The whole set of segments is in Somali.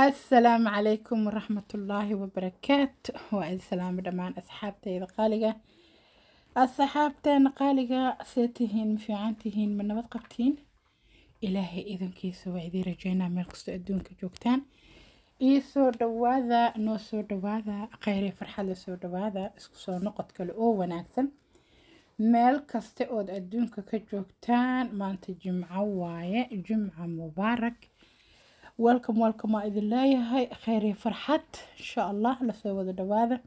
asalaamu calaykum waraxmatullaahi wabarakaatu waa idin salaamo dhammaan asxaabteyda qaaliga asxaabteena qaaliga see tihiin ma fiican tihiin ma nabad qabtiin ilaahay idankiisa waa idiin rajeynaa meel kastoo adduunka joogtaan ii soo dhawaada noo soo dhawaada kheyre farxadla soo dhawaada isku soo noqod kale oo wanaagsan meel kasta ood adduunka ka joogtaan maanta jimco waaye jimca mubaarak welcome welcome waa idin leeyahay kheyr iyo farxad insha allah lasoo wada dhawaada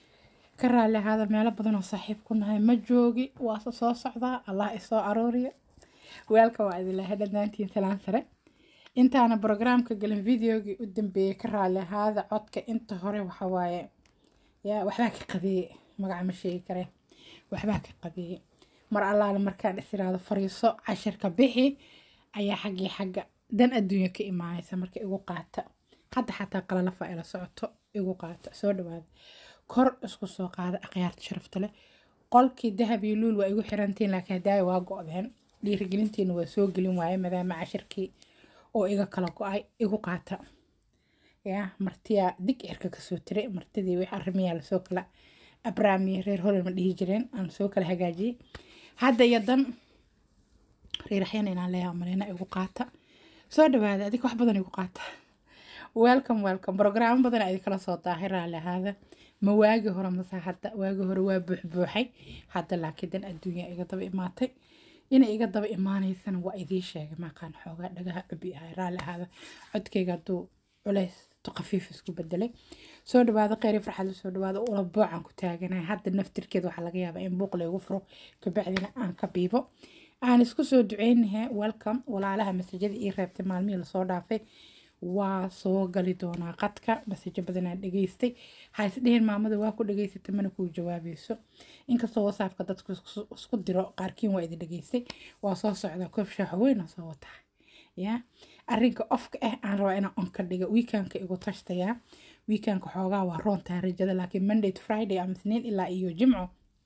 ka raali ahaada meelo badan oo saaxiib ku nahay ma joogi waase soo socdaa allah isoo arooriya welcome waa idin leeyahay dhammaantiin salaan sare intaana programka gelin videogii u dambeeyey ka raali ahaada codka inta hore waxa waaye yaa waxbaa ka qadeeye magaca ma sheegi karee waxbaa ka qadeeye mar allaale markaan is iraado fariiso cashirka bixi ayaa xaggii xagga dan adduunya ka imaanaysa marka igu qaata hadda xataa qalalafa ila socoto igu qaata soo dhawaada kor isku soo qaada akhyaarta sharafta leh qolkii dahab iyo luul waa igu xirantiin laakiin hadaayo waa go-deen dhiirigelintiina waa soo gelin waaye maadaama cashirkii oo iga kala go-ay igu qaata ya martiyaa dig cirka kasoo tiray martidii wix arrimiyaa lasoo kala abraamiye reer holan ma dhihi jireen aan soo kala hagaajiyey hadda iyo dan reeraxyana inaan leeyahay maleyna igu qaata soo dhawaada adig wax badan igu qaata welcome welcome brograamo badan adi kala soo daahay raali ahaada ma waagi hore mase hadda waagi hore waa buuxbuuxay hadda laakiin dan adduunya iga daba imaatay inay iga daba imaanaysana waa idii sheegay maaqaan xoogaa dhagaha cubi ahay raali ahaada codkayga hadduu culays to khafiif isku bedelay soo dhawaada kheyri farxad soo dhawaada ula boocaan ku taaganahay hadda naftirkeeda waxaa laga yaabaa in buuq laygu furo kabacdina aan ka biibo aan isku soo duceynahay welcome walaalaha masajada ii reebtay maalmihii lasoo dhaafay waa soo gali doonaa qadka masajo badanaan dhageystay ha isdheheen maamada waa ku dhageysatay mana kuu jawaabayso inkastoo wasaabka dadku isku diro qaarkiin waa idin dhageystay waa soo socdaa koob shaaxo weyn oo soo wataa ya arrinka ofka ah aan rabaa inaan onka dhiga weekanka igu tashtayaa weekanka xoogaa waa roontaa rajada laakiin monday to friday ama isniin ilaa iyo jimco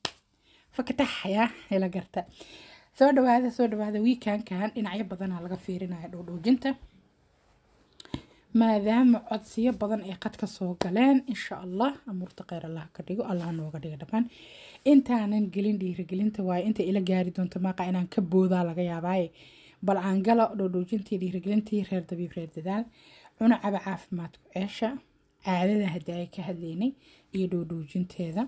fakatax ya ila garta soo dhawaada soo dhawaada weekankan dhinacyo badanaa laga fiirinaya dhowdhoojinta maadaama codsiyo badan ay qadka soo galeen insha allah amuurta kheyr allah ka dhigo allah nooga dhiga dhammaan intaanan gelin dhiirigelinta waaye inta ila gaari doonto maaqa inaan ka boodaa laga yaabaaye bal aan galo dhowdhoojintii dhiirigelintii reer dabiib reer dadaal cunacaba caafimaadku ceesha caadada hadda ay ka hadlaynay iyo dhowdhoojinteeda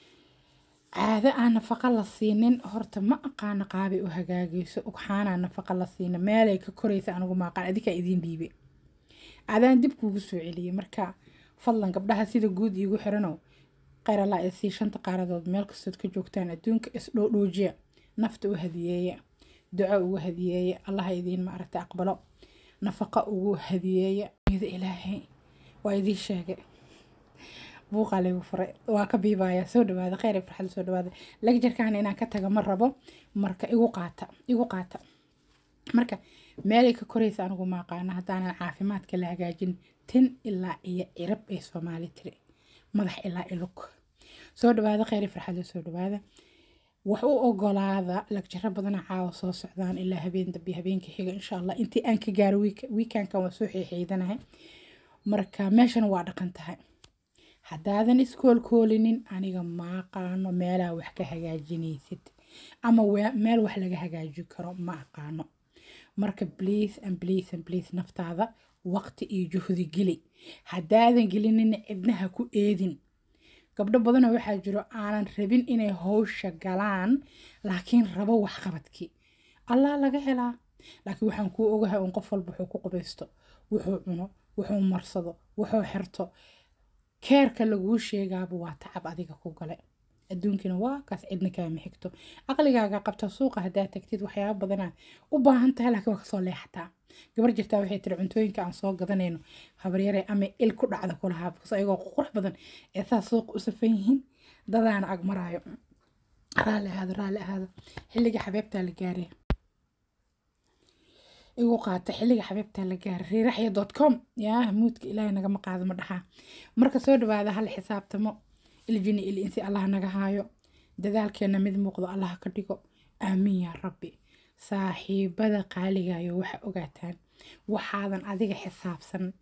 caado aan nafaqa la siinin horta ma aqaana qaabay u hagaagayso ugxaanaa nafaqa la siina meelay ka koraysa anigu maaqaan adikaa idiin dhiibay adaan dib kuugu soo celiyey marka fadlan gabdhaha sida guud iigu xiranow kheyr allah ee sii shanta qaaradood meel kastood ka joogtaan adduunka isdhoodhoojiya nafta u hadiyeeya duco ugu hadiyeeya allaha idiin maaragta aqbalo nafaqa ugu hadiyeeya mida ilaahay waa idiin sheegay buuqaa laygu furay waa ka biibaaya soo dhawaada kheyr farxad soo dhawaada lagjarkaana inaan ka taga ma rabo marka igu qaata igu qaata marka meelay ka koraysa anigu maaqaana haddaanan caafimaadka la hagaajin tin ilaa iyo cirab ay soomaali tiri madax ilaa ilug soo dhawaada kheyri farxado soo dhawaada wax u ogolaada lagjaro badana caawa soo socdaan ilaa habeen dambe habeenka xiga insha allah intii aan ka gaaro wiikankan waa soo xiixiidanahay marka meeshan waa dhaqan tahay haddaadan iskoolkoolinin aniga maaqaano meelaa wax ka hagaajinaysid ama meel wax laga hagaajin karo ma aqaano marka please and please and please naftaada waqti iyo juhdi geli haddaadan gelinina cidnaha ku eedin gabdho badanoo waxaa jiro aanan rabin inay howsha galaan laakiin rabo waxqabadkii allah laga helaa laakiin waxaan kuu ogahay un qof walba wuxuu ku qubaysto wuxuu cuno wuxuu marsado wuxuu xirto keerka laguu sheegaaba waa tacab adiga ku gale adduunkina waa kaas cidna kaama xigto caqligaaga qabta suuqa haddaad tagtid waxyaaba badanaa u baahan tahay laakiin waa kasoo leexataa gabar jirtaa waxay tiri cuntooyinka aan soo gadanayno habaryare ama il ku dhacda kulahaa bkas ayagoo qurux badan ee saa suuqa u safan yihiin dadaana ag maraayo raalli ahaado raalli ahaado xilliga xabeebtaa la gaaray igu qaata xilliga xabeebtaa la gaaray riiraxya dot com yaa muudka ilaahay nagama qaado ma dhaxaa marka soo dhawaada hal xisaabtamo iljini il insi allah naga haayo dadaalkeena mid muuqdo allah ka dhigo aamiin yaa rabbi saaxiibada qaaligayo waxa ogaataan waxaadan adiga xisaabsan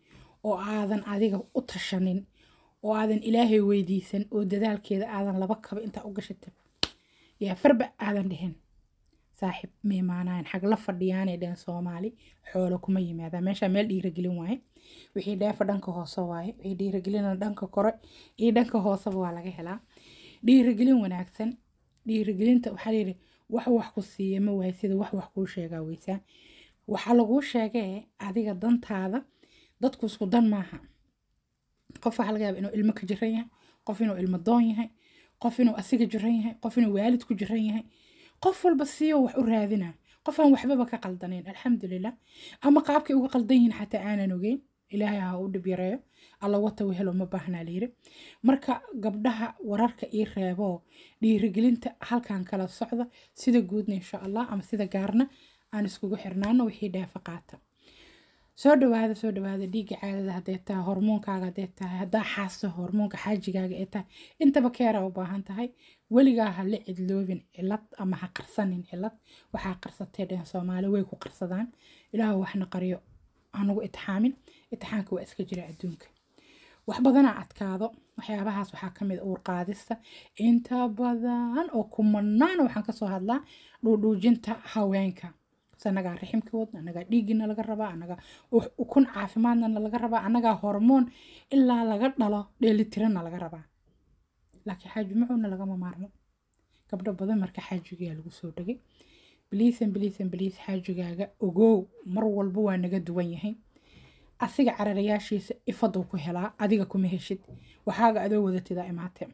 oo aadan adiga u tashanin oo aadan ilaahay weydiisan oo dadaalkeeda aadan laba kaba intaa u gashata yaa farba aadan dhihin saaxib ma imaanayan xag la fadhiyaanay dhehen soomaali xoolo kuma yimaadaan meeshaa meel dhiiragelin waaye wixii dheefa dhanka hoose waaye wixii dhiiragelina dhanka kore iyo dhanka hooseba waa laga helaa dhiiragelin wanaagsan dhiiragelinta waxaa layidhi wax wax ku siiya ma waay sida wax wax kuu sheegaa weysaa waxaa laguu sheegee adiga dantaada dadku isku dan maaha qof waxaa laga yaaba inuu ilmo ka jiran yahay qof inuu ilmo doon yahay qof inuu asiga jiran yahay qof inuu waalid ku jiran yahay qof walba siiyo wax u raadina qof aan waxbaba ka qaldanayn alxamdulilah ama qaabkay uga qaldan yihiin xataa aanan ogeyn ilaahay ha u dhib yareeyo alla wata wehelo ma baahnaa layiri marka gabdhaha wararka ii reebo dhiirigelinta halkan kala socda sida guudna insha allah ama sida gaarna aan iskugu xirnaano wixii dheefa qaata soo dhawaada soo dhawaada dhiigga caadada hadday tahay hormoonkaaga hadday tahay haddaa xaasto hormoonka xaajigaaga ay tahay intaba keera u baahan tahay weligaa ha la cidloobin cilad ama ha qarsanin cilad waxaa qarsatay dhehen soomaali way ku qarsadaan ilaahu waxna qariyo anugu itixaamin itixaanka waa iska jira adduunka wax badanaa adkaado waxyaabahaas waxaa ka mid uur qaadista inta badan oo kumanaana waxaan kasoo hadlaa dhuudhuujinta haweenka anagaa riximkii wadna anagaa dhiiggiina laga rabaa anagaa ukun caafimaadna laga rabaa anagaa hormoon ilaa laga dhalo dheelitirana laga rabaa laakiin xaaji macuuna lagama maarmo gabdho badan marka xaajigaa lagu soo dhegay biliisan biliisan biliis xaajigaaga ogow mar walba waa naga duwan yahay asiga cararayaashiisa ifaduu ku helaa adiga kuma heshid waxaaga adoo wadatidaa imaate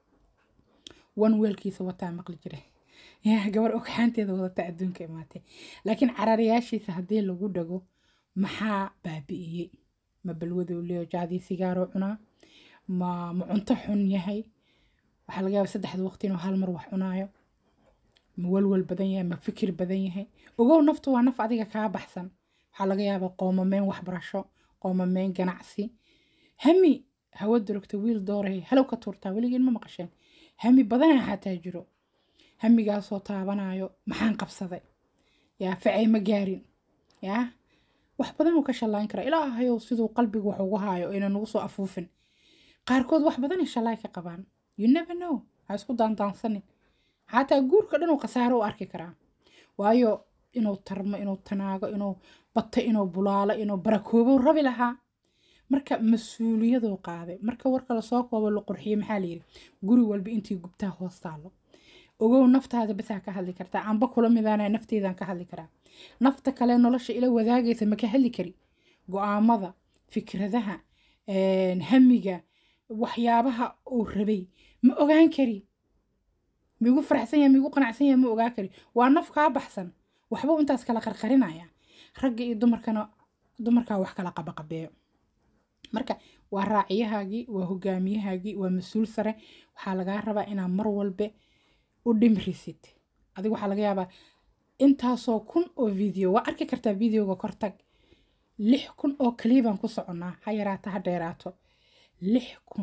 wan weelkiisa wataa maqli jira yaa gabar ogxaanteeda wadata adduunka imaatay laakiin cararayaashiisa haddii lagu dhago maxaa baabi'iyey ma balwaduu leeyo jaadii sigaaroo cunaa ma ma cunto xun yahay waxaa laga yaaba saddexda waqti inuu hal mar wax cunaayo ma walwal badan yahay ma fikir badan yahay ogow naftu waa naf adiga kaa baxsan waxaa laga yaabaa qoomameen waxbarasho qoomameen ganacsi hami hawa durugta wiil dooray halow ka tuurtaa weligiin ma maqasheen hami badanaa xataa jiro hamigaasoo taabanayo maxaan qabsaday yaa facay ma gaarin yaa wax badan uu ka shallayn karaa ilaahayow siduu qalbigu wax ugu haayo ayna nagu soo afuufin qaarkood wax badanay shallaay ka qabaan you never know ha isku daandaansanin xataa guurka dhan uu khasaaro u arki karaa waayo inuu tarmo inuu tanaago inuu bato inuu bulaalo inuu barakoobo rabi lahaa marka mas-uuliyaduu qaaday marka warka lasoo koobo la qurxiyo maxaa layidhi guri walba intii gubtaa hoos taalo ogow naftaada basaa ka hadli kartaa amba kula midaana nafteedaan ka hadli karaa nafta kale nolosha ila wadaagaysa ma ka hadli kari go-aamada fikradaha hamiga waxyaabaha uu rabay ma ogaan kari migu faraxsan yahay migu qanacsan yahay ma ogaan kari waa naf kaa baxsan waxbuu intaas kala qarqarinaya ragga iyo dumarkana dumarkaa wax kala qabaqabeeyo marka waa raaciyahaagii waa hogaamiyahaagii waa mas-uul sare waxaa lagaa rabaa inaa mar walbe u dhimrisid adiga waxaa laga yaabaa intaasoo kun oo video waa arki kartaa videoga kortag lix kun oo kalibaan ku soconnaa ha yaraato ha dheeraato lix kun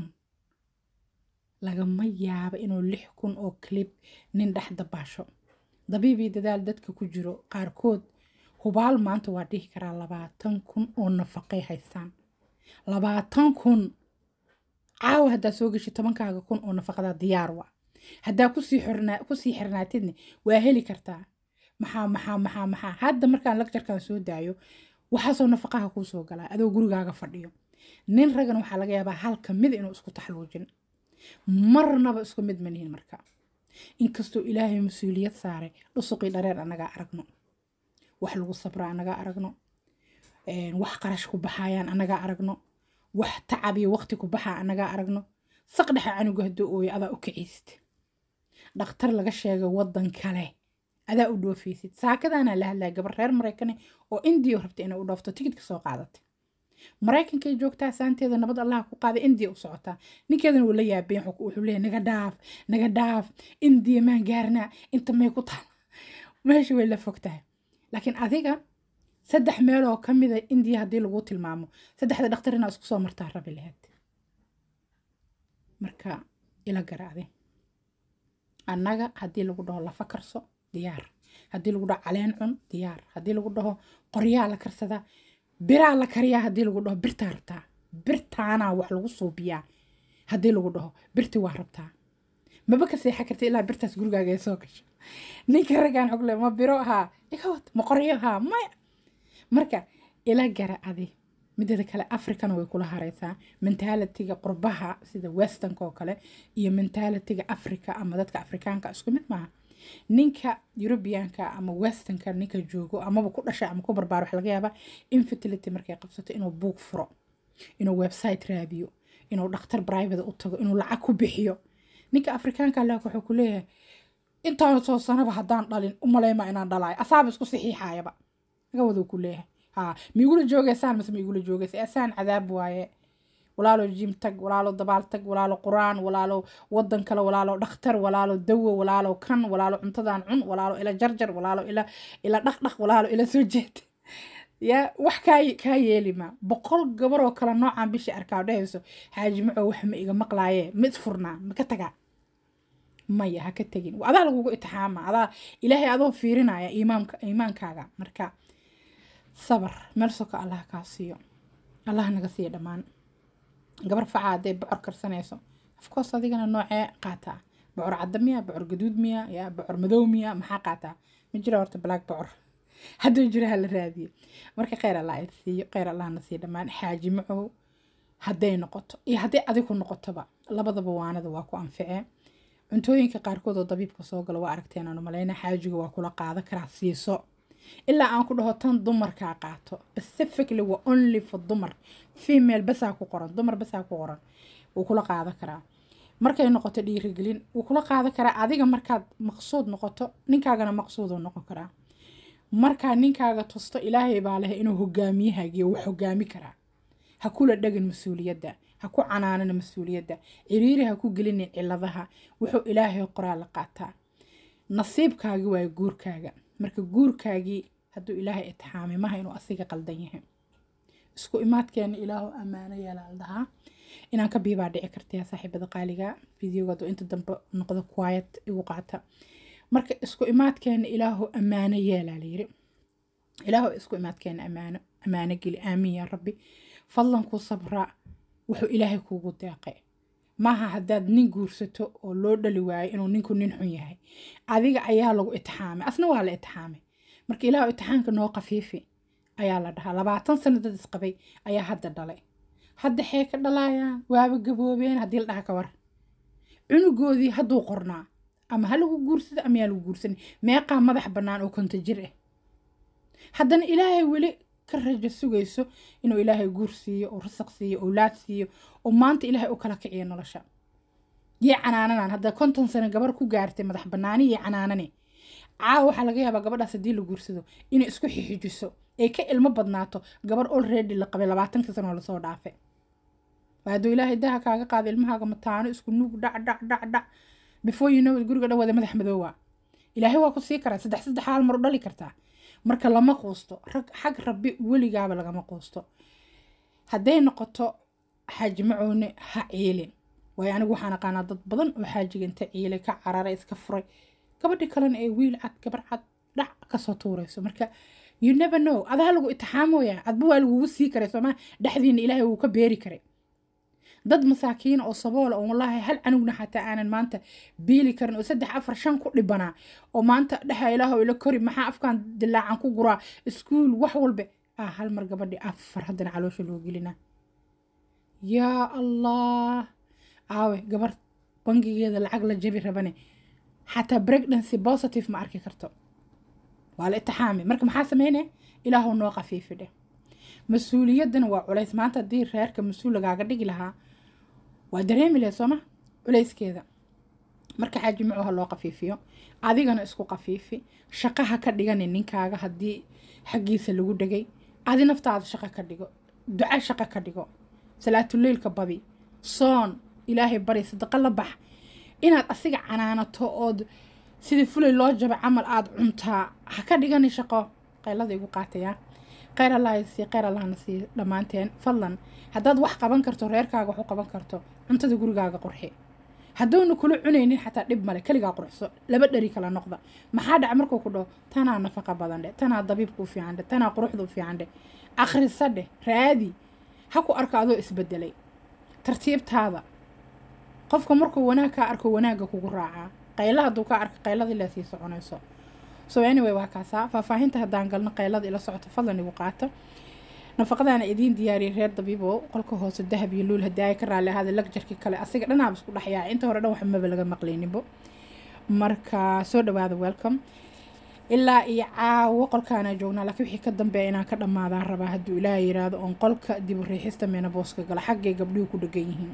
lagama yaabo inuu lix kun oo kalib nin dhex dabaasho dabiibii dadaal dadka ku jiro qaarkood hubaal maanta waa dhihi karaa labaatan kun oo nafaqay haystaan labaatan kun caawa haddaa soo geshi tobankaaga kun oo nafaqada diyaar wa haddaa kusii xirnaa kusii xirnaatidna waa heli kartaa maxaa maxaa maxaa maxaa hadda markaan lagjarkan soo daayo waxaasoo nafaqaha kuu soo galaa adoo gurigaaga fadhiyo nin ragan waxaa laga yaabaa hal ka mid inuu isku taxluujin marnaba isku mid manihin marka inkastoo ilaahay mas-uuliyad saaray dhusuqii dhareer annagaa aragno wax lagu sabra annagaa aragno wax qarash ku baxayaan annagaa aragno wax tacab iyo waqti ku baxaa annagaa aragno saqdhexa canuga hadduu ooyo adaa u kiciysid dhakhtar laga sheegay waddan kale adaa u dhoofaysid saakadaanaa la hadlaya gabar reer maraykane oo indiya rabta inay u dhoofto tikidka soo qaadatay maraykankay joogtaa saanteeda nabad allaha ku qaaday indiya u socotaa ninkeedana wuu la yaabeen wuxuu leeyahy naga dhaaf naga dhaaf indiya maan gaarnaa inta may ku taal meesha way la fog tahay laakiin adiga saddex meeloo ka mida indiya haddii lagu tilmaamo saddexda dhakhtar inaa isku soo martaa rabi lahayd marka ila garaade annaga haddii lagu dhaho lafa karso diyaar haddii lagu dhaho caleen cun diyaar haddii lagu dhaho qoryaa la karsadaa biraa la kariyaa haddii lagu dhaho birtaa rabtaa birtaanaa wax lagu suubiyaa haddii lagu dhaho birti waa rabtaa maba ka seexa karta ilaa birtaas gurigaaga ay soo gasho ninka raggaan xogle ma biro haa iga wad ma qoryo haa maya marka ila gara adi mideeda kale africana way kula hareysaa mentalitiga qurbaha sida westernka oo kale iyo mentalitiga africa ama dadka afrikaanka isku mid maaha ninka eurubianka ama westernka ninka joogo amaba ku dhashay ama ku barbaaro waxa laga yaabaa infertility markay qabsato inuu buug furo inuu website raadiyo inuu dhakhtar private u tago inuu lacag ku bixiyo ninka afrikaanka allah wuxuu ku leeyahay intaan soo sanaba haddaan dhalin umaleyma inaan dhalaayo asaaba isku saxiixayaba naga waduu ku leeyahay ها ميقولوا جوجي سان بس ميقولوا جوجي اسان عذاب واye walaalo jim tag walaalo dabaal tag walaalo quraan walaalo wadan kale walaalo dhakhtar walaalo dawo walaalo kan walaalo cuntadan cun walaalo ila jarjar walaalo ila ila dhaqdhaq walaalo ila soo jeed ya wax kaa kaa yeeli ma boqol gabar oo kale noocan bishii arkaa dhehayso xaaji maco wax ma iga maqlaaye mid furnaa ma ka tagaa maya ha ka tegin adaa lagugu itixaama adaa ilaahay adoo fiirinaya iimaamka iimaankaaga marka sabar meel soka allah kaa siiyo allah naga siiya dhammaan gabar facaa hadday bocor karsanayso afkoos adigana noocee qaataa bocor cadda miya bocor gaduud miya ya bocor madow miya maxaa qaataa ma jira horta black bocor hadduu jiro hala raadiyo marka kheyr allah id siiyo kheyr allahna siiya dhammaan xaaji macow hadday noqoto iyo hadday adigu noqotoba labadaba waanada waa ku anficee cuntooyinka qaarkood oo dabiibka soo gala waa aragteen aanu maleyna xaajiga waa kula qaada karaa siiso ilaa aan ku dhaho tan dumarkaa qaato specifically waa only for dumar female basaa ku qoran dumar basaa ku qoran wuu kula qaada karaa markay noqoto dhiirigelin wuu kula qaada karaa adiga markaad maqsuud noqoto ninkaagana maqsuuduu noqon karaa markaa ninkaaga tusto ilaahay baa leh inuu hogaamiyahaagiyo wax hogaami karaa ha kula dhegin mas-uuliyadda ha ku canaanana mas-uuliyadda ciriiri ha ku gelinin ciladaha wuxuu ilaahay qoraa la qaataa nasiibkaagi waayo guurkaaga marka guurkaagii hadduu ilaahay itixaamay maha inuu asiga qaldan yahay isku imaadkeena ilaahu ammaano yeelaa la dhahaa inaan ka biibaa dhici kartaya saaxiibada qaaliga videoga hadduu inta dambe noqdo quiet igu qaata marka isku imaadkeena ilaahu ammaano yeelaa layiri ilaahu isku imaadkeena ammaano ammaano geli aamiin yaa rabbi fadlan ku sabraa wuxuu ilaahay kuugu deeqay maaha haddaad nin guursato oo loo dhali waayo inuu ninku nin xun yahay adiga ayaa lagu itixaamay asna waa la itixaamay marka ilaahu itixaamka noo qafiifi ayaa la dhahaa labaatan sano dad isqabay ayaa hadda dhalay hadda xee ka dhalaayaan waaba gaboobeen haddii la dhaha ka war cunugoodii hadduu qornaa ama ha lagu guursado ama yaa lagu guursanay meeqaa madax bannaan oo konta jir ah haddana ilaahay weli ka rajo sugayso inuu ilaahay guur siiyo oo rasaq siiyo owlaad siiyo oo maanta ilaahay u kala kiciyo nolosha yee canaananan hadda konton sano gabar ku gaartay madax bannaani iyo canaanane caawa waxaa laga yaabaa gabadhaas haddii la guursado inay isku xixijiso ay ka ilmo badnaato gabar already la qabay labaatanka sano oo lasoo dhaafe hadduu ilaahay daha kaaga qaada ilmahaaga mataano isku nuug dhac dhac dhac dhac before you know guriga dhan wada madax madoowa ilaahay waa ku sii karaa saddex saddex haal mar u dhali kartaa marka lama quusto rag xag rabbi weligaaba lagama quusto hadday noqoto xaaji macoone ha ciilin waayo anigu waxaan aqaanaa dad badan oo xaajiga inta ciilay ka cararay iska furay gabadhi kalena ee wiil cad gabar cad dhac kasoo tuurayso marka you never know adaa lagu itixaamooya adba waa lagugu sii karay soomaa dhexdiina ilaahay wuu ka beeri karay dad masaakiin oo saboola oo wallaahi hal canugna xataa aanan maanta biili karin oo saddex afar shan ku dhibanaa oo maanta dhexa ilaahow ila kori maxaa afkaan dilaacan ku guraa iskuul wax walba ah hal mar gabadhi afar haddana caloosha loo gelinaa yaa allah aawe gabar bangigeeda lacag la jabi rabane xataa pregnancy positive ma arki karto waa la itixaami marka maxaa sameynaya ilaahow noo qafiifi dheh mas-uuliyaddana waa culays maanta haddii reerka mas-uul lagaaga dhigi lahaa waa dareemi lahayd sooma culayskeeda marka xaaji macu ha loo qafiifiyo adigana isku qafiifi shaqaha ka dhiganin ninkaaga haddii xaggiisa lagu dhegay adi naftaada shaqo ka dhigo duca shaqo ka dhigo salaatuleylka badi soon ilaahay bari sadaqo la bax inaad asiga canaanato ood sidii fulay loo jabay camal aada cuntaa ha ka dhigani shaqo qaylada igu qaatayaa kheyr allah sii kheyr allahna sii dhammaanteen fadlan haddaad wax qaban karto reerkaaga wax u qaban karto cuntada gurigaaga qurxi hadduuna kula cunaynin xataa dhib male keligaa qurxso laba dheri kala noqda maxaa dhaca markuu ku dhaho tanaa nafaqa badan dheh tanaa dabiibka u fiican dheh tanaa quruxda u fiican dheh akhrisa dheh raadi ha ku arko adoo isbedelay tartiibtaada qofka markuu wanaag kaa arko wanaagga kugu raacaa qayla hadduu kaa arko qayladii lee sii soconayso so anyway waa kaasaa faahfaahinta haddaan galno qaylada ila socoto fadlan igu qaato nafaqadaana idiin diyaariyay reer dabiibo qolka hoose dahab iyo luul haddii ay ka raalli ahaada lagjarkii kale asiga dhanaaba isku dhexyaa inta hore dhan wax maba laga maqlayninbo marka soo dhawaada welcome ilaa iyo caawo qolkaana joognaa laakiin wixii ka dambeeya inaan ka dhammaadaan rabaa hadduu ilaaha yiraahdo oon qolka dib u riixista menabooska gala xaggay gabdhihu ku dhegan yihiin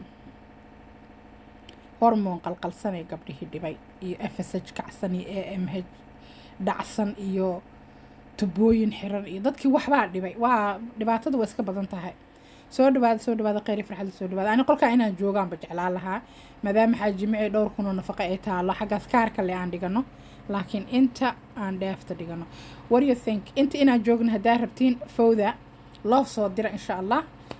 hormoon qalqalsanay gabdhihii dhibay iyo f s h kacsan iyo a m h dhacsan iyo tubooyin xiran iyo dadkii waxbaa dhibay waa dhibaatada waa iska badan tahay soo dhawaada soo dhawaada kheyri farxadda soo dhawaada ani qolkaa inaan joogaanba jeclaan lahaa maadaama xaajimicii dhowr kunoo nafaqo ay taalo xaggaas kaarka le aan dhigano laakiin inta aan dheefta dhigano what you think inta inaan joogno haddaa rabtiin fowda loo soo dira insha allah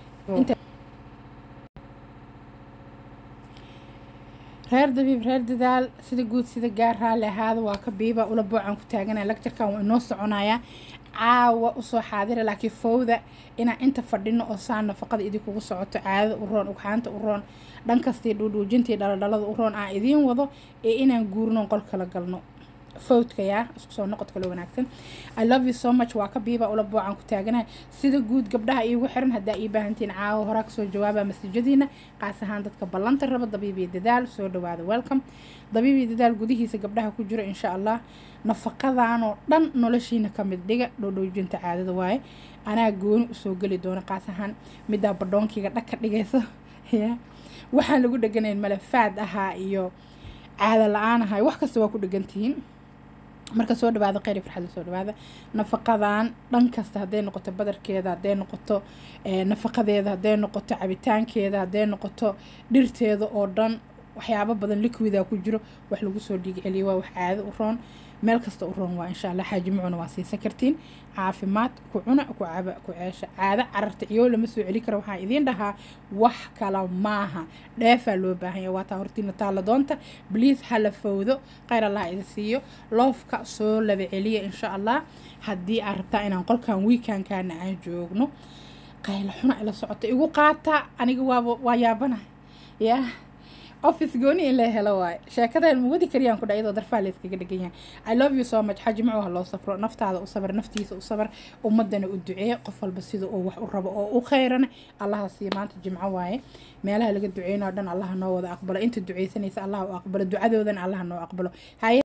reer dabiib reer dadaal sida guud sida gaar raalli ahaada waa ka biiba ula boocaan ku taaganaya lagjarkan waa inoo soconayaa caawa usoo xaadira laakiin fowda inaan inta fadhino oo saa nafaqada idinkugu socoto caadada u roon ugxaanta u roon dhankastii dhuudhuujintii dhaladhalada u roon aan idiin wado ee inaan guurno qol kala galno fowdkayaa isku soo noqod kale wanaagsan i love you so much waa ka biiba ula boocaan ku taaganahay sida guud gabdhaha iigu xiran haddaa ii baahantiin caawa horaa kasoo jawaaba masajadiina qaas ahaan dadka ballanta raba dabiib iyo dadaal soo dhawaada welcome dabiib iyo dadaal gudihiisa gabdhaha ku jiro insha allah nafaqadaanoo dhan noloshiina ka mid dhiga dhoodhoojinta caadada waaye anaa gooni usoo geli doona qaas ahaan middaa badhoonkiga dhag ka dhigayso ya waxaan lagu dheganayn malafaad ahaa iyo caada la-aan ahay wax kasta waa ku dhegantihiin marka soo dhawaada kheyri farxadda soo dhawaada nafaqadan dhan kasta hadday noqoto badarkeeda hadday noqoto nafaqadeeda hadday noqoto cabitaankeeda hadday noqoto dhirteeda oo dhan waxyaabo badan liquida ku jiro wax lagu soo dhiig celiyo waa wax caado u roon meel kasta u roon waa insha allah xaajimicuna waa siisan kartiin caafimaad ku cuna ku caba ku ceesha caado cararta ciyow lama soo celi karo waxaan idiin dhahaa wax kala maaha dheefaa loo baahanya waa taa hortiina taalla doonta bliis hala fowdo kheyr allah idin siiyo loofka soo laba celiya insha allah haddii aad rabtaa inaan qolkan wiikankaana aan joogno qayla xuna ila socota igu qaata aniga waaba waa yaabana yaa office gooni in la helo waaye sheekadaan ma wadi kariyaan ku dha iyadoo darfaa layskaga dhegan yahay i love you so much xaji macu ha loo safro naftaada u sabar naftiisa u sabar ummadana u duceeya qof walba sida uu wax u rabo oo u khayrana allaha siiya maanta jimco waaye meelaha laga duceynayo dhan allaha noo wada aqbalo inta duceysanaysa allaha u aqbalo ducadoodana allaha noo aqbalo